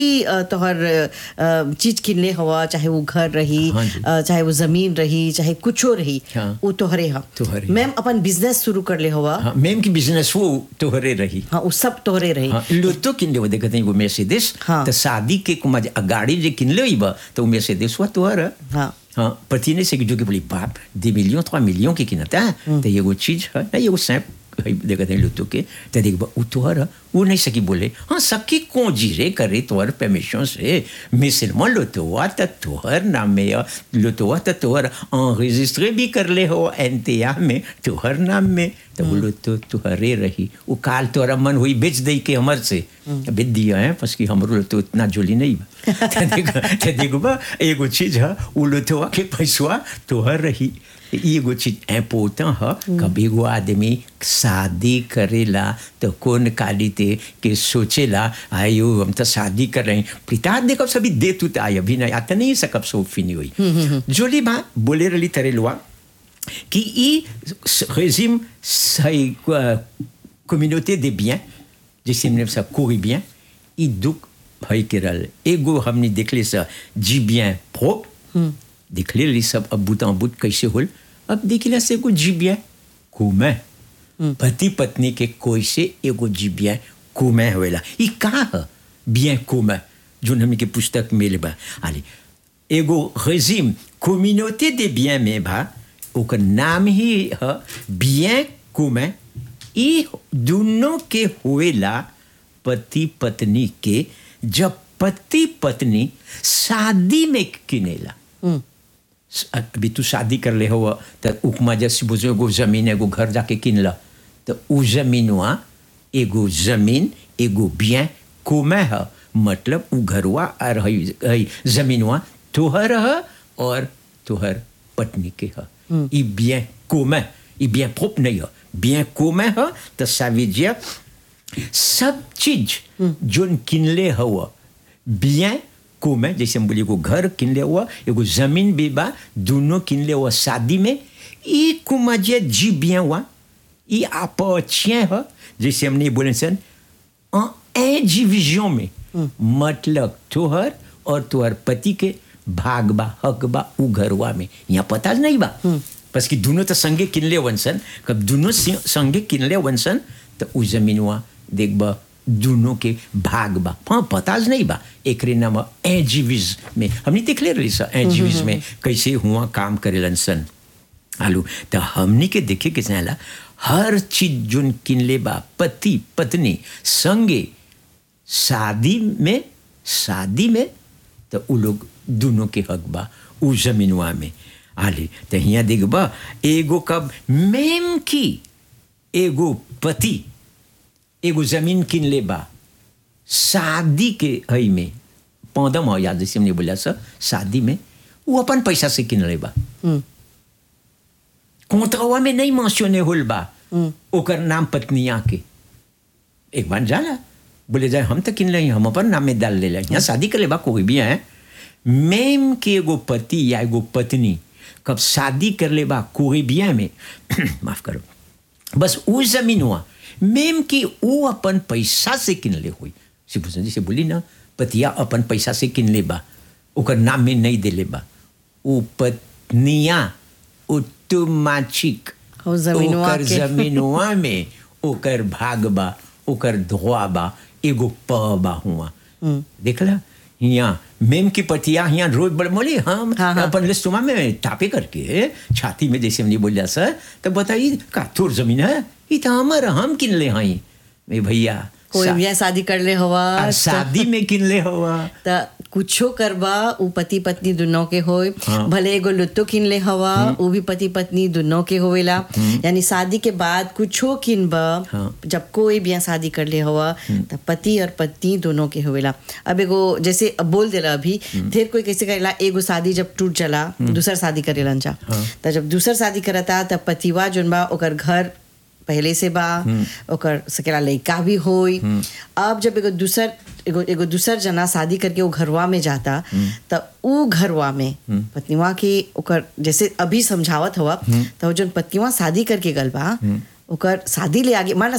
ही अ, तोहर अ, चीज किनले हवा चाहे वो घर रही हाँ जी। अ, चाहे वो जमीन रही चाहे कुछो रही हाँ। वो तोहरे हा तोहरे। मैम अपन बिजनेस शुरू कर ले हवा हाँ मैम की बिजनेस वो तोहरे रही हाँ वो सब तोहरे रही हाँ लोतो किनले वो देखते हैं वो मेर्सिडीज हाँ। तो शादी के कुमार गाड़ी जो किनले हुई बा तो मेर्सिडीज वो तोहर हाँ हाँ पति ने से जो कि बोली बाप दे मिलियन trois मिलियन की किनता है तो ये वो चीज है ना ये वो सैप देखते हैं लोतो के तो देख बा वो तोहर है, वो नहीं सकी बोले हाँ सकी कौन जीरे करे तोहर परमिशन से mais seulement लोतो हुआ तो तोहर नाम में या लोतो हुआ तो तोहर enregistré भी कर ले हो एनटीआ में तोहर नाम में तो वो लोतो तोहरे रही वो काल तोहरा मन हुई बेच दे के हमर से बेच दिया है बस कि हमरो लोतो इतना जोली नहीं बा तो देखो तो देखो बा एगो चीज है वो लोतो के पैसवा तोहर रही एगो चीज इम्पोर्टेंट है कभी एगो आदमी शादी करेला तो कौन कालिते के सोचेला आयो हम तो शादी कर रहे हैं पिता देखो सभी दे तू आय अभी नहीं आता नहीं सकब सो फिनी हुई जोली बा बोले रही तरे लोआ कि ई रेजिम communauté des biens जैसे हमने सब कोई bien ई दुख भाई के रल एगो हमने देखले सा जी bien propre देखले ली सब अब बुत बुत कैसे होल अब देखले से एगो जी bien commun पति पत्नी के कोई से एगो जी bien commun होएला ई का है bien commun जो हमने के पुस्तक में बा आले एगो रेजिम communauté des biens में बा ओकर नाम ही है bien commun ई दोनों के होएला पति पत्नी के जब पति पत्नी शादी में किनेला अभी तू शादी कर ले हो तो उपमा जैसे बुझो एगो जमीन एगो घर जाके किनला तो उ जमीनवा एगो जमीन एगो बिया कोमे है मतलब उ घरवा और हई हई जमीनवा तोहर है और तोहर पत्नी के है ई बिया कोमे ई बिया प्रोप नहीं है बिया कोमे है तो ça veut dire सब चीज जोन किनले हुआ bien commun जैसे हम बोलिए एगो घर किनले हुआ एगो जमीन भी बा दोनों किनले हुआ शादी में ई कुमाजे जी bien हुआ ई appartient है जैसे हमने बोले सन en indivision में मतलब तोहर और तोहर पति के भाग बा हक बा उ घरवा में यहाँ पता नहीं बा बस कि दोनों तो संगे किनले वंसन कब दोनों सि- संगे किनले वंसन तो उ जमीनवा देख बा दोनों के भाग बा हाँ पता नहीं बा एकरे नाम एजीविज में हमने देख ले रही सा एजीविज में कैसे हुआ काम करेलन सन आलू तो हमनी के देखे के चाहेला हर चीज जोन किनले बा पति पत्नी संगे शादी में शादी में तो उ लोग दोनों के हक बा उ जमीनवा में आले तो यहाँ देख बा एगो कब मेम की एगो पति एगो जमीन किन ले बा शादी के हई में पौधम हो याद जैसे हमने बोला सर शादी में वो अपन पैसा से किन ले बा कोंतरवा में नहीं मेंशने होल बा ओकर नाम पत्निया के एक बार जाला बोले जाए हम तो किन ले हम अपन नाम में डाल ले यहाँ शादी कर ले बा कोई भी है मेम के एगो पति या एगो पत्नी कब शादी कर ले बा कोई भी में माफ करो बस वो जमीन हुआ मेम की वो अपन पैसा से किन ले हुई शिवभूषण जी से बोली ना पतिया अपन पैसा से किन ले बा ओकर नाम में नहीं दे ले बा वो पत्निया ऑटोमेटिक हो जमीनवा ओकर के। जमीनवा में ओकर भाग बा ओकर धोआ बा एगो प बा हुआ देखला यहाँ मेम की पतिया यहाँ रोज बड़े बोले हम हाँ, हाँ। अपन लिस्टुमा में टापे करके छाती में जैसे हमने बोलिया सर तो बताइए का तोर जमीन है ये तो हमारा हम किन ले हाई मैं भैया कोई शा- भी शादी कर ले हवा आ, शादी में किन ले हुआ त कुछो करबा उ पति पत्नी दोनों के होए हाँ। भले एगो लुत्तो किन ले हवा उ भी पति पत्नी दोनों के होवेला यानी शादी के बाद कुछो किनबा हाँ। जब कोई भी यहाँ शादी कर ले हवा त पति और पत्नी दोनों के होवेला अब एगो जैसे अब बोल देला अभी ढेर कोई कैसे करेला एगो शादी जब टूट जाला दूसर शादी करेलन जा त जब दूसर शादी करता त पतिवा जोन बा ओकर घर पहले से बा ओकर सकेला लड़का भी होई अब जब एगो दूसर एगो एगो दूसर जना शादी करके वो घरवा में जाता त उ घरवा में पत्नीवा के ओकर जैसे अभी समझावत हुआ तो जौन पत्नीवा शादी करके गल बा ओकर शादी ले आगे मान ला